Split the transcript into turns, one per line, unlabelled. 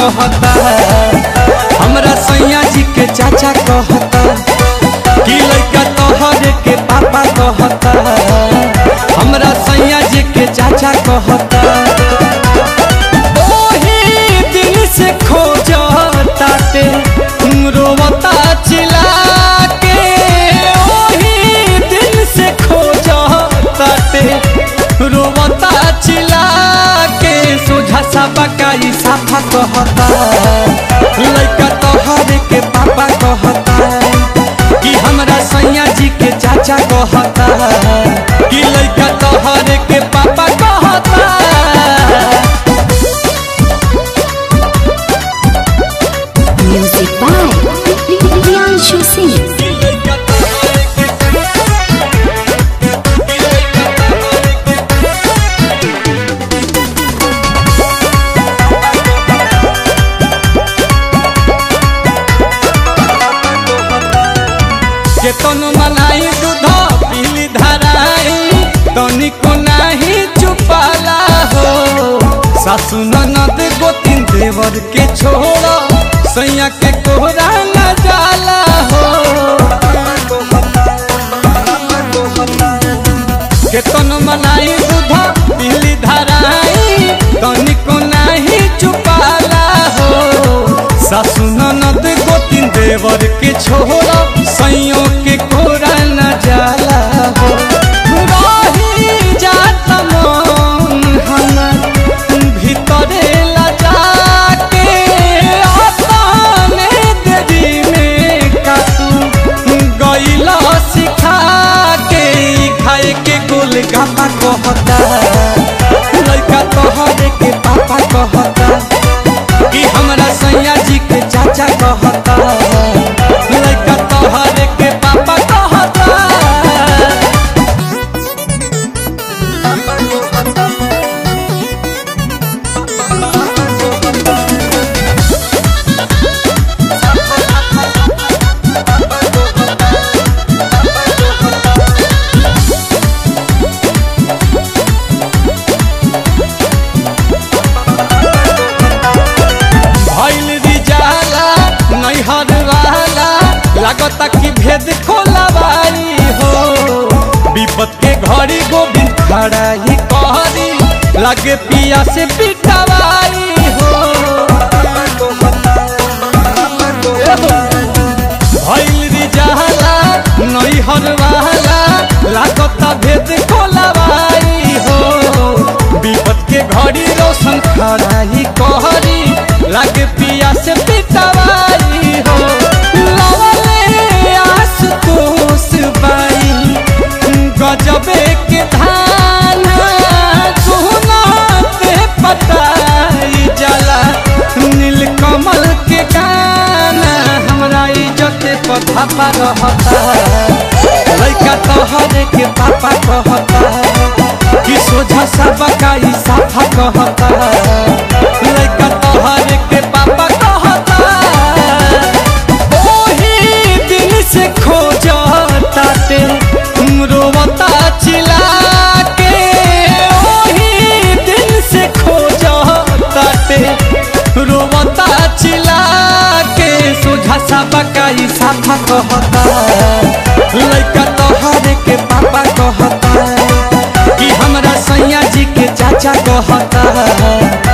कहता हमरा सैया जी के चाचा कहता कि लड़का तोहरे के पापा कहता हमरा सैया जी के चाचा कहता ओही दिन से खोजताते रोवता चिल्ला के ओही दिन से खोजताते रोवता चिल्ला के सोझा सा बकाई साफा कहता लड़का तोहरे के पापा कहता कि हमरा सैया जी के चाचा कहता कि लड़का तोहरे के पापा कहता
Music by Priyanshu Singh.
केतन मनाई दूध पीली धराई तनिको नाही चुपाला हो सासु ननद गोतिन देवर के छोड़ सैया के कोहरा न जाला हो केतन मनाई दूध पीली धराई तनिको नाही चुपाला हो सासु ननद गोतिन देवर के छोड़ सैयों के कोरा न जाला हो रही जात मन हमर भीतरे लजा के अपने देरी में कातू गईला सिखा के खाए के गोल गापा कहता लड़का तोहरे के पापा कहता कि हमरा सैया जी के चाचा कहता लड़का तोहरे के पापा कहता भइल रिजाला नैहर वाला लागता कि भेद खोलवाई हो विपत के घड़ी गोविंद खड़ा ही कहरी लगे पिया से पिटवाई हो भइल रिजाला नैहर वाला लागता भेद खोलवाई हो विपत के घड़ी रोशन खड़ा ही कहरी लागे पिया से पिटवाई हो लवले आस तोस बाई गजबे के धान सोना पे पताई जला नील कमल के गाना हमरा इज्जत पथा पर रहता लड़का तोहरे के पापा कहता कि सोझा सब का ई साफा कहता लड़का तोहरे के पापा कहता ओही दिन से खोजताते रोवता चिल्ला के ओही दिन से खोजताते रोवता चिल्ला के सोझा सा बकाई साफा कहता लड़का तोहरे के पापा कहता कि हमरा सैया जी के चाचा कहता